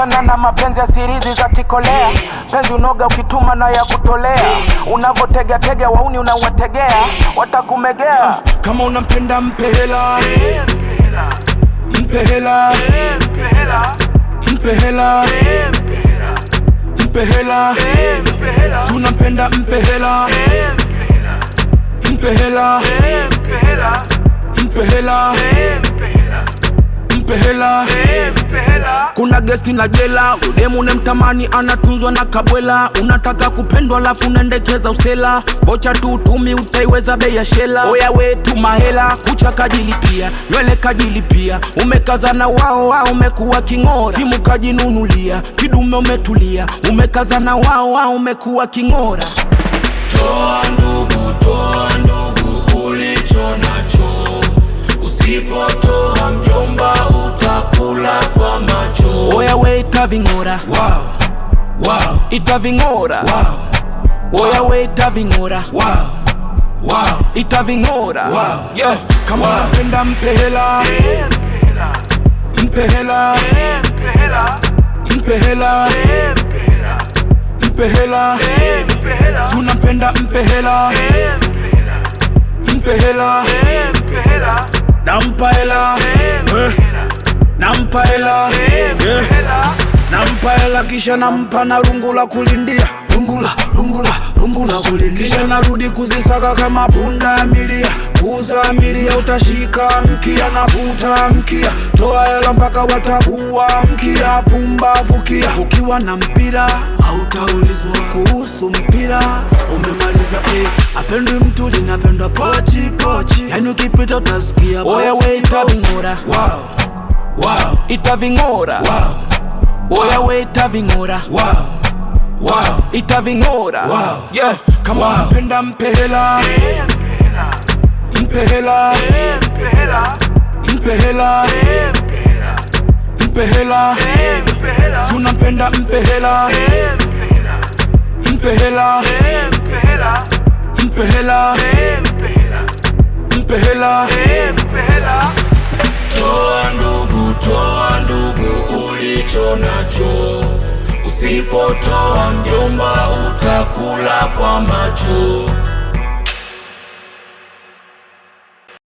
achana na mapenzi ya sirizi za kikolea penzi unoga ukituma na ya kutolea unavotegatega wauni unawategea watakumegea kama unampenda mpe hela mpe hela mpe hela mpe hela si unampenda mpe hela mpe hela mpe hela mpe hela kuna gesti na jela udemu ne mtamani anatunzwa na kabwela unataka kupendwa lafu unaendekeza usela bocha tu utumi utaiweza bei ya shela oya wetu mahela kucha kajilipia nywele kajilipia umekazana wao wao umekuwa king'ora simu kajinunulia kidume umetulia umekazana wao wao umekuwa king'ora Toa ndugu, toa ndugu ulicho nacho. Usipotoa mjomba, utakula kwa macho. oya we itaving'ora Wow, wow, itaving'ora wow, oya we itaving'ora wow, wow, itaving'ora Wow. yeah. kama Wow. unapenda mpe hela mpe hela mpe hela mpe hela si unampenda mpe hela mpe hela nampa hela Eh. nampa hela Yeah. nampa hela kisha nampa na rungu la kulindia rungula rungula rungu la kulindia kisha narudi kuzisaka kama punda ya milia kuuza milia utashika mkia na vuta mkia toa hela mpaka watakuwa mkia pumbavu kia ukiwa na mpira hautaulizwa kuhusu mpira umemaliza eh, apendwi mtu linapendwa pochi pochi yani ukipita utasikia oya we itaving'ora wow, wow, itaving'ora wow, oya we itaving'ora wow, wow. itaving'ora Wow. yeah. kama Wow. unapenda mpe hela mpe hela mpe hela mpe hela si unampenda mpe hela mpe hela mpe hela mpe hela Toa ndugu, toa ndugu ulicho nacho. Usipotoa mjomba, utakula kwa macho.